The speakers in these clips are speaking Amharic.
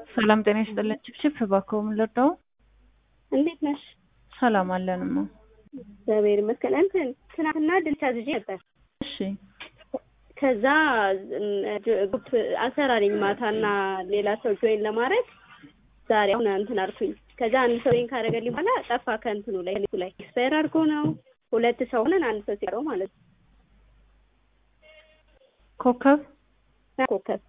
ሰላም ጤና ይስጥልን። ችፕችፕ እባክዎ ምን ልርዳው? እንዴት ነሽ? ሰላም አለንማ። እግዚአብሔር ይመስገን። እንትን ትናንትና ድንች አዝዤ ነበር። እሺ ከዛ ግሩፕ አሰራሪኝ ማታና ሌላ ሰው ጆይን ለማድረግ ዛሬ አሁን እንትን አልኩኝ። ከዛ አንድ ሰው ጆይን ካደረገልኝ በኋላ ጠፋ ከእንትኑ ላይ ከሊቱ ላይ ኤክስፓየር አድርጎ ነው። ሁለት ሰው ሆነን አንድ ሰው ሲቀረው ማለት ነው። ኮከብ ኮከብ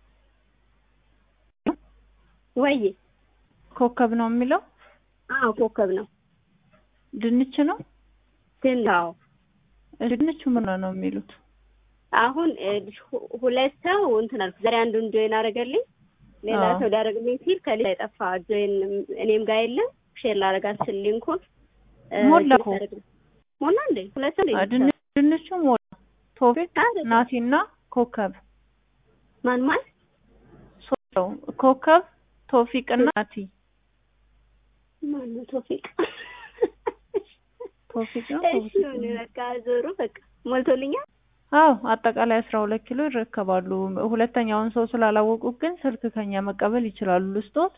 ወይ ኮከብ ነው የሚለው አዎ ኮከብ ነው። ድንች ነው ግን አዎ ድንቹ ምን ነው የሚሉት? አሁን ሁለት ሰው እንትን አልኩ። ዛሬ አንዱን ጆይን አደረገልኝ። ሌላ አዎ። ሰው ሊያደርግልኝ ሲል ከሌላ የጠፋ ጆይን እኔም ጋር የለም። ሼር ላደርጋት ስል ሊንኩን እ፣ ሞላ እኮ። ታደርግ- ሞላ እንዴ ሁለት ሰው አ፣ እንዴ? ድንች ድንቹ ሞላ። ቶፊቅ አይደለም። ናቲና ኮከብ ማን ማን ሶስት ሰው ኮከብ ቶፊቅና ናቲ ማን ነው? ቶፊቅ ቶፊቅ ነው እሺ ቶፊቅ ሆነ ነው። በቃ ዞሩ በቃ ሞልቶልኛል። አዎ አጠቃላይ አስራ ሁለት ኪሎ ይረከባሉ። ሁለተኛውን ሰው ስላላወቁ ግን ስልክ ከኛ መቀበል ይችላሉ። ልስጦት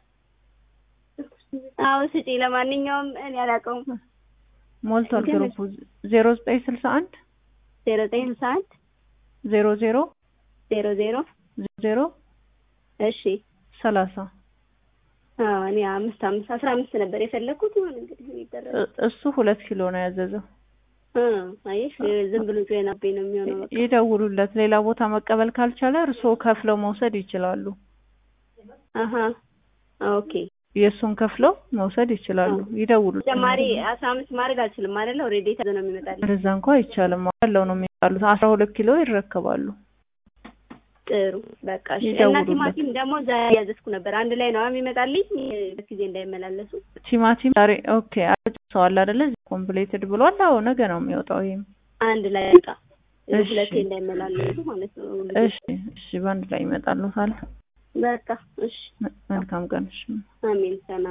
አዎ ስጪ። ለማንኛውም እኔ አላውቀውም። ሞልቷል። ግን ግሩፑ ዜሮ ዘጠኝ ስልሳ አንድ ዜሮ ዘጠኝ ስልሳ አንድ ዜሮ ዜሮ ዜሮ ዜሮ ዜሮ እሺ ሰላሳ አዎ እኔ አምስት አምስት አስራ አምስት ነበር የፈለግኩት። ይሁን እንግዲህ ምን ይደረግ። እ- እሱ ሁለት ኪሎ ነው ያዘዘው። እ አየሽ ዝም ብሎ ጆይን አቤ ነው የሚሆነው። በቃ ይደውሉለት። ሌላ ቦታ መቀበል ካልቻለ እርስዎ ከፍለው መውሰድ ይችላሉ። አሀ ኦኬ። የእሱን ከፍለው መውሰድ ይችላሉ። ይደውሉለት። ተጨማሪ አስራ አምስት ማድረግ አልችልም አይደለ? ኦልሬዲ የታዘ ነው የሚመጣልኝ። እንደዛ እንኳ አይቻልም። ያለው ነው የሚባሉት። አስራ ሁለት ኪሎ ይረከባሉ። ጥሩ በቃ እሺ። እና ይደውሉለት። ቲማቲም ደግሞ ዛሬ ያዘዝኩ ነበር። አንድ ላይ ነው የሚመጣልኝ ጊዜ እንዳይመላለሱ። ቲማቲም ዛሬ ኦኬ አጨሰዋል አይደለ? ኮምፕሌትድ ብሏል። አዎ ነገ ነው የሚወጣው። ይሄም አንድ ላይ በቃ እሺ። ሁለቴ እንዳይመላለሱ ማለት ነው። እሺ እሺ፣ በአንድ ላይ ይመጣሉታል። በቃ እሺ። መልካም ቀን። እሺ አሜን ሰላም